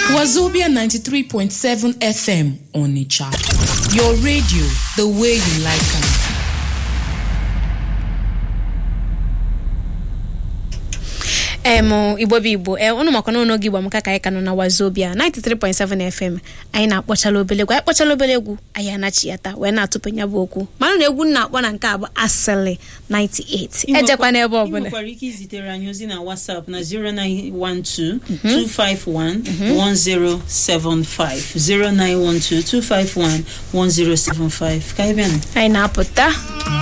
Wazobia 93.7 FM Onitsha. Your radio, the way you like it. em igbo bụ igbo ee ụnụ makwana ụnụ gị gbamaka ka anyị ka nọ na wazobia 93.7 fm anyị na-akpọchala obele egwu anyị kpọchala obele egwu anyị anachi ya taa wee na-atụpụ ya bụ okwu mana na egwu na-akpọ na nke a bụ asịlị 98 ejekwa n'ebe ị ọbụla nwekwara ike izitere anyị ozi na whatsapp na 0912-251-1075 0912-251-1075 ka anyị bịa anyị na-apụta